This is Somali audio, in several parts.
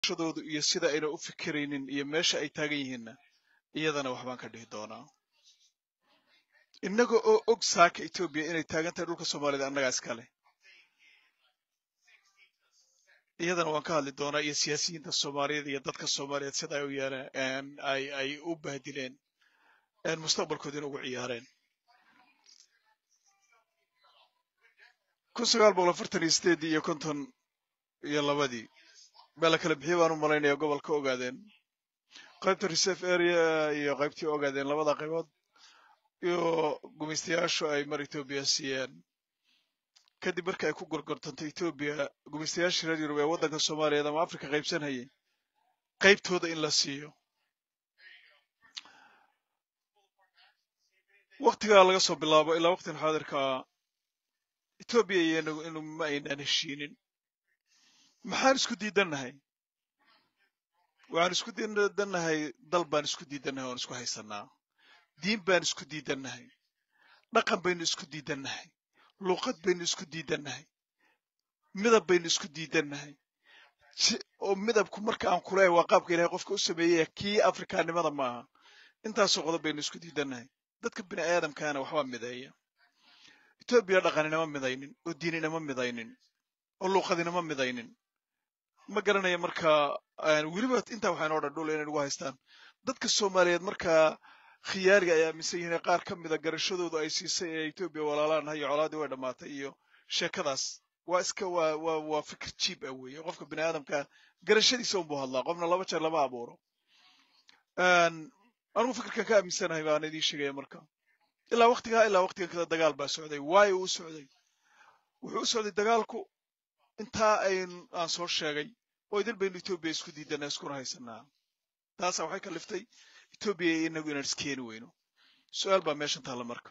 shadoodu iyo sida ayna u fikiraynin iyo meesha ay taagan yihiinna iyadana waxbaan ka dhihi doonaa innaga oo og saaka etoobiya inay taagan tahay dhulka soomaaliyad annagaa iskale iyadana waan ka hadli doonaa iyo siyaasiyiinta soomaaliyeed iyo dadka soomaaliyeed sida ay u yeeleen ay ay u bahdileen mustaqbalkoodina ugu ciyaareen kun sagaal boqol afartan iyo sideedii iyo konton iyo labadii baa la kala bixiyey baan u malaynaya gobolka ogaadeen qaybta reserve area iyo qaybtii ogaadeen labada qaybood iyo gumaystayaashu ay mar etoobiya siiyeen kadib marka ay ku gorgortantay etoobiya gumaystayaashii reer yurub ee waddanka soomaaliyeed ama afrika qaybsanhayay qaybtooda in la siiyo waktigaa laga soo bilaabo ilaa waqtin xaadirkaa etoobiya iyo inagu inu ma aynaan heshiinin maxaan isku diidannahay waxaan isku diidannahay dal baan isku diidannahay oon isku haysanaa diin baan isku diidannahay dhaqan baynu isku diidannahay luuqad baynu isku diidannahay midab baynu isku diidannahay oo midabku marka aan kuleehay waa qaabka ilahay qofka u sameeyey kii afrikaannimada ma aha intaasoo qodob baynu isku diidannahay dadka bini aadamkaana waxbaa mideeya etoobiya dhaqan inama midaynin oo diin inama midaynin oo luuqad inama midaynin ma garanaya markaa weliba intaa waxaa inoo dhan dhul inay nagu haystaan dadka soomaaliyeed markaa khiyaariga ay aaminsan yihiin qaar ka mida garashadoodu ay siisay ee etoobiya walaalaan hayo colaadii way dhammaatay iyo sheekadaas waa iska waa waa waa fikir jiib ah weeye qofka bini aadamka garashadiisa unbuu hadlaa qofna laba jeer lama abuuro anigu fikirkan ka aaminsanahay baan idiin sheegaya marka ilaa waqtigaa ilaa waqtigan kada dagaal baa socday waayo uu socday wuxuu u socday dagaalku intaa ayn aan soo sheegay oo idil baynu etoobiya isku diidanaa iskuna haysanaa taasaa waxay kaliftay etoobiya iyo inagu inaan iskeeni weyno su-aal baa meeshan taalla marka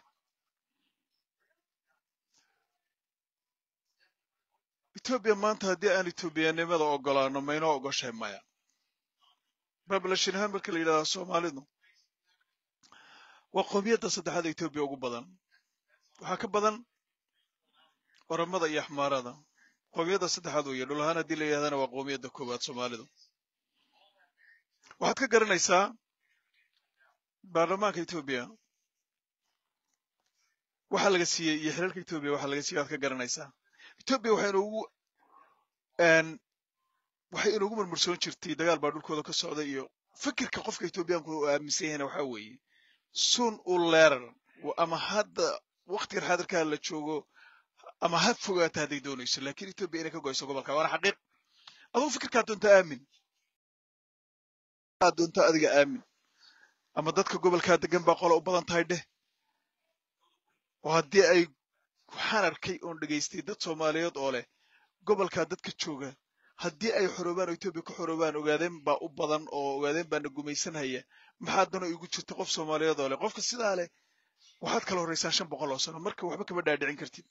etoobiya maanta haddii aan etoobiyanimada ogolaano maynoo ogoshahay maya babalashin ahaan marka la yidhahdaa soomaalidu waa qoomiyadda saddexaad etoobiya ugu badan waxaa ka badan oramada iyo axmaarada qoomiyadda saddexaad weeye dhul ahaan haddii la yidhahdana waa qoomiyadda koowaad soomaalidu waxaad ka garanaysaa baarlamaanka etoobiya waxaa laga siiyey iyo xiriirka etoobiya waxaa laga siiyey waad ka garanaysaa etoobiya waxay inugu waxay inugu murmursoon jirtay dagaal baa dhulkooda ka socda iyo fikirka qofka etoobiyaanku uu aaminsan yahayna waxaa weeye sun u leerar ama hadda waktigan xaadirkaa la joogo ama ha fogaata hadday doonayso lakin etoobiya inay ka goyso gobolka waana xaqiiq adugu fikirkaa doonta aamin aad doonta adiga aamin ama dadka gobolkaa degan baa qola u badan tahay dheh oo haddii ay waxaan arkay oon dhegaystay dad soomaaliyeed oo leh gobolkaa dadka jooga haddii ay xoroobaan oo etoobiya ka xoroobaan ogaadeen baa u badan oo ogaadeen baana gumaysanhaya maxaa dano igu jirta qof soomaaliyeed oo leh qofka sidaa leh waxaad kala horraysaan shan boqol oo sano marka waxba kama dhaadhicin kartid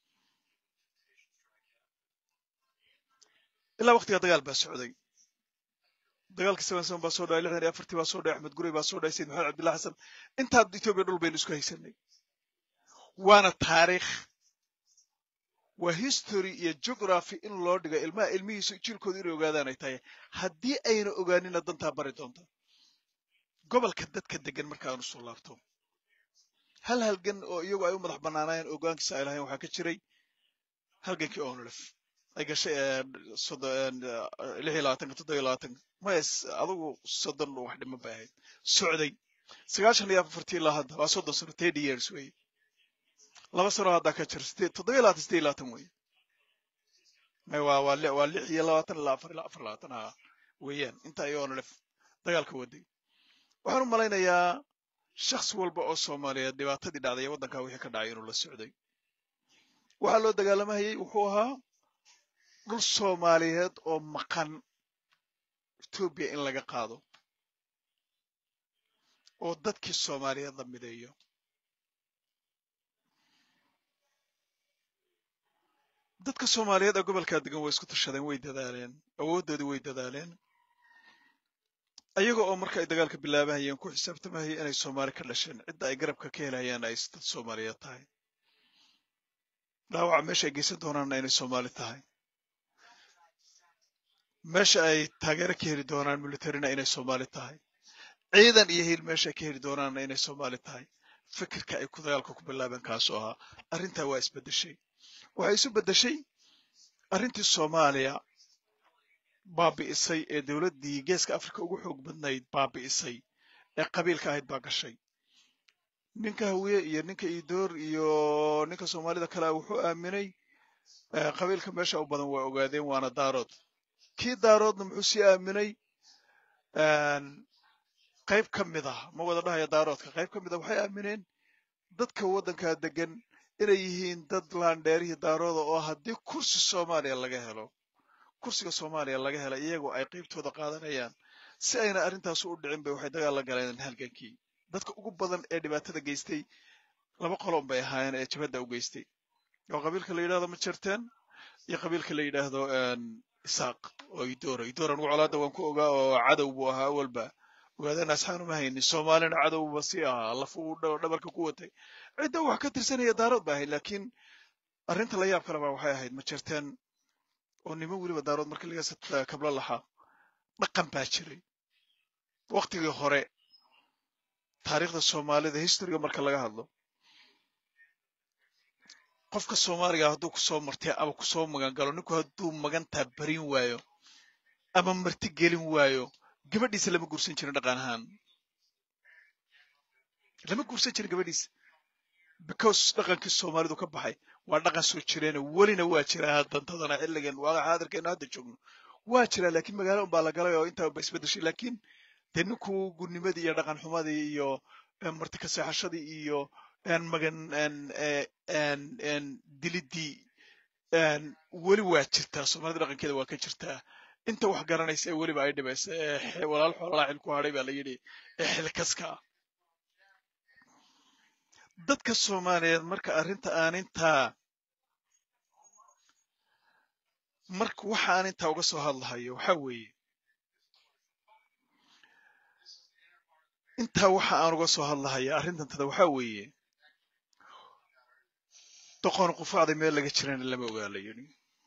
ilaa waqtigaa dagaal baa socday dagaalkii seven seven baa soo dhacay lixdan iyo afartii baa soo dhacay axmed gurey baa soo dhacay sayid maxamed cabdillah xasan intaa etoobiya dhul baynu isku haysanay waana taariikh waa history iyo geography in loo dhigo ilmaha ilmihiisu jiilkooda inay ogaadaan ay tahay haddii ayna ogaanina dantaa bari doonta gobolka dadka degan markaanu soo laabto hal halgan oo iyagu ay u madax bannaanaayeen ogaankiisa ay lahayn waxaa ka jiray halgankii onlef ay gashay lix iyo labaatanka toddoba iyo labaatanka mayes adugu soddon wax dhiman bay ahayd socday sagaashan iyo afartii ilaa hadda waa soddon sano thirty years weye laba sano haddaa ka jira sideed toddoba iyo labaatan sideed iyo labaatan weye may waa waa li waa lix iyo labaatan ilaa afar ilaa afar labaatan ha weeyaan inta ay onlef dagaalka waday waxaan u malaynayaa shakhsi walba oo soomaaliyeed dhibaatadii dhacday ee waddankaa wixii ka dhacay inuu la socday waxaa loo dagaalamahayey wuxuu ahaa dhul soomaaliyeed oo maqan etoobiya in laga qaado oo dadkii soomaaliyeed la mideeyo dadka soomaaliyeed ee gobolkaa degan way isku tashadeen way dadaaleen awooddoodii way dadaaleen ayaga oo marka ay dagaalka bilaabahayeen ku xisaabtamahayay inay soomaali ka dhasheen cidda ay garabka ka helayaan ay dad soomaaliyeed tahay dhaawaca meesha ay geysan doonaanna inay soomaali tahay meesha ay taageero ka heli doonaan militarina inay soomaali tahay ciidan iyo hiil meesha ay ka heli doonaanna inay soomaali tahay fikirka ay ku dagaalka ku bilaabeen kaasoo ahaa arrintaa waa isbeddeshay waxay isu beddeshay arrintii soomaaliya baabi'isay ee dowladdii geeska afrika ugu xoog badnayd baabi'isay ee qabiilka ahayd baa gashay ninka hawiye iyo ninka idoor iyo ninka soomaalida kale wuxuu aaminay qabiilka meesha u badan waa ogaadeen waana daarood kii daaroodna muxuu sii aaminay qayb ka mid ah ma wada dhahaya daaroodka qayb ka mid ah waxay aamineen dadka waddankaa degan inay yihiin dad laandheerihii daarooda oo haddii kursi soomaaliya laga helo kursiga soomaaliya laga hela iyagoo ay qaybtooda qaadanayaan si ayna arrintaasu u dhicin bay waxay dagaal la galeen halgankii dadka ugu badan ee dhibaatada geystay laba qolon bay ahaayeen ee jabhadda u geystay oo qabiilka la yidhahdo majerteen iyo qabiilka la yidhaahdo isaaq oo idoora idoora anugu colaadda waan ku ogaa oo cadow buu ahaa awalba ogaadana asxaan uma haynin soomaalina cadowba sii ahaa lafuu dhabarka ku watay cidda wax ka tirsanaya daarood ba ahayd laakiin arrinta la yaab kaleba waxay ahayd majerteen oo niman weliba daarood markii laga kablo lahaa dhaqan baa jiray waktigii hore taariikhda soomaalida historyga marka laga hadlo qofka soomaaliga hadduu kusoo martay ama kusoo magan galo ninku hadduu magantaa barin waayo ama marti gelin waayo gabadhiisa lama guursan jirin dhaqan ahaan lama guursan jirin gabadhiisa because dhaqankii soomaalidu ka baxay waa dhaqan soo jireena welina waa jiraa dantadana xilligan waa xaadirkeenu hadda joogno waa jiraa laakiin magaalo unbaa la galay oo intaa ba isbedeshay laakiin dee ninku gudnimadii iyo dhaqan xumadii iyo marti ka seexashadii iyo magan dilidii weli waa jirtaa soomaalida dhaqankeeda waa ka jirtaa inta wax garanaysa ee weliba ay dhibaysa ee walaal xoololaa xil ku hadhay baa la yidhi ee xilkaska ah dadka soomaaliyeed marka arrinta aan intaa marka waxa aan intaa uga soo hadlahayo waxaa weeye intaa waxa aan uga soo hadlahaya arrintantada waxaa weeye doqon qufacday meel laga jirana lama ogaa la yidhi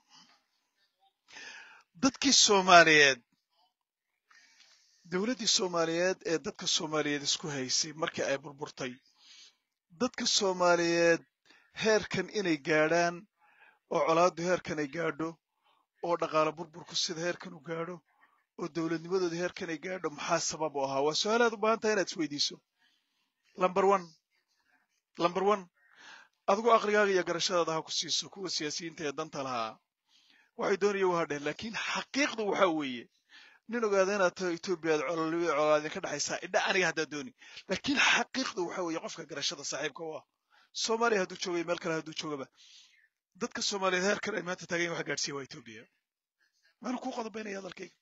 dadkii soomaaliyeed dowladdii soomaaliyeed ee dadka soomaaliyeed isku haysay markii ay burburtay dadka soomaaliyeed heerkan inay gaadhaan oo colaaddu heerkan ay gaadho oo dhaqaale burburku sida heerkan u gaadho oo dowladnimadooda heerkan ay gaadho maxaa sabab u ahaa waa su-aalaad u baahan tahay inaad isweydiiso lumber one lumber one adigu aqligaaga iyo garashadaada ha ku siiso kuwa siyaasiyiinta ee danta lahaa waxay doonaya waa dheh laakiin xaqiiqdu waxa weeye nin ogaada inaad taho etoobiya ad cololiyo colaadin ka dhexaysaa idha aniga haddaad dooni laakiin xaqiiqdu waxa weeye qofka garashada saaxiibka u ah soomaaliya hadduu joogay meel kale hadduu joogaba dadka soomaaliyeed heerkan ay maanta taagayin wax gaadhsiiya waa etoobiya maana kuu qodobaynaya hadalkayga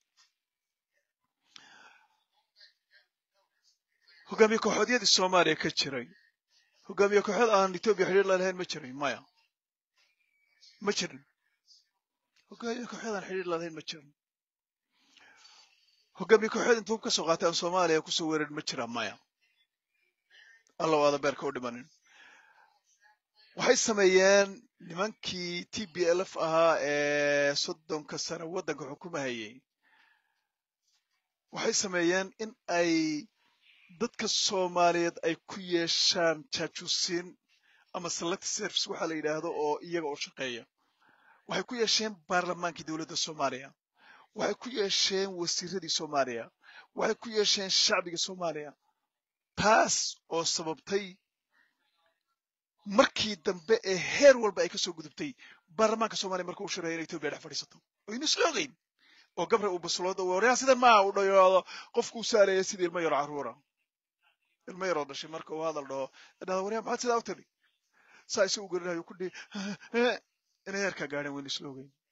hogaamiye kooxoodyadii soomaaliya ka jiray hogaamiye kooxood aan etoobiya xidhiir la lahayn ma jirin maya ma jirin hogaamiye kooxood aan xidhiir la lahayn ma jirin hogaamiye kooxood intuu ka soo qaatay aan soomaaliya kusoo weerarin ma jira maya alla o aada beerka u dhimanin waxay sameeyeen nimankii t b l f ahaa ee soddonka sano waddanka xukumahayay waxay sameeyeen in ay dadka soomaaliyeed ay ku yeeshaan jaajuusiin ama select service waxaa la yidhaahdo oo iyaga u shaqeeya waxay ku yeesheen baarlamaankii dowladda soomaaliya waxay ku yeesheen wasiiradii soomaaliya waxay ku yeesheen shacbiga soomaaliya taas oo sababtay markii dambe ee heer walba ay ka soo gudubtay baarlamaanka soomaliya marka uu shiraya in etoobiya dhex fadhiisato oynu isla ogeyn oo gabre uu baslooda waryaa sidan maaha u dhayoado qofku u saaraya sidii ilmo yaro carruura ilmo yaroo dhashay marka uu hadal dhaho dhahda waryaa maxaad sidaa u tiri saa isagu garinayo ku dhihi inay heerkaa gaadheen waynu isla ogeyn